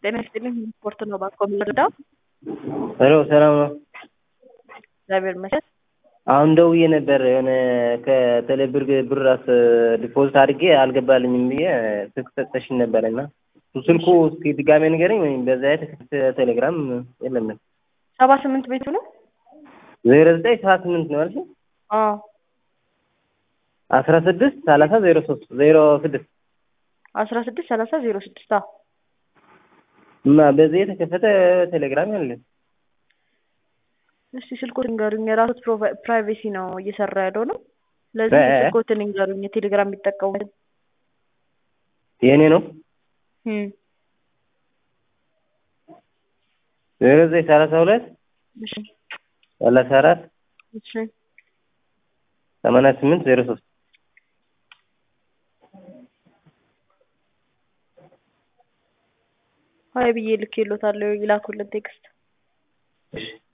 ጤና ይስጥልኝ ስፖርት ነው ባኮ የምንረዳው። ሄሎ ሰላም ነው። እግዚአብሔር ይመስገን። አሁን ደውዬ ነበር የሆነ ከቴሌብር ብር አስ ዲፖዚት አድርጌ አልገባልኝም ብዬ ስልክ ሰጠሽኝ ነበረ እና ስልኩ እስኪ ድጋሜ ንገረኝ ወይም በዛ የተከፈተ ቴሌግራም የለም ነው ሰባ ስምንት ቤቱ ነው። ዜሮ ዘጠኝ ሰባ ስምንት ነው አልሽ አዎ አስራ ስድስት ሰላሳ ዜሮ ሶስት ዜሮ ስድስት አስራ ስድስት ሰላሳ ዜሮ ስድስት አዎ እና በዚህ የተከፈተ ቴሌግራም ያለ እስቲ ስልኮትን ንገሩኝ። የራሱት ፕራይቬሲ ነው እየሰራ ያለው ነው። ስለዚህ እ- እ- ስልኮትን ንገሩኝ። የቴሌግራም የሚጠቀሙት የእኔ ነው እም፣ ዜሮ ዘጠኝ ሰላሳ ሁለት እሺ ሰላሳ አራት እሺ ሰማንያ ስምንት ዜሮ ሶስት ሀይ ብዬ ልኬሎታለሁ። ይላኩልን ቴክስት እሺ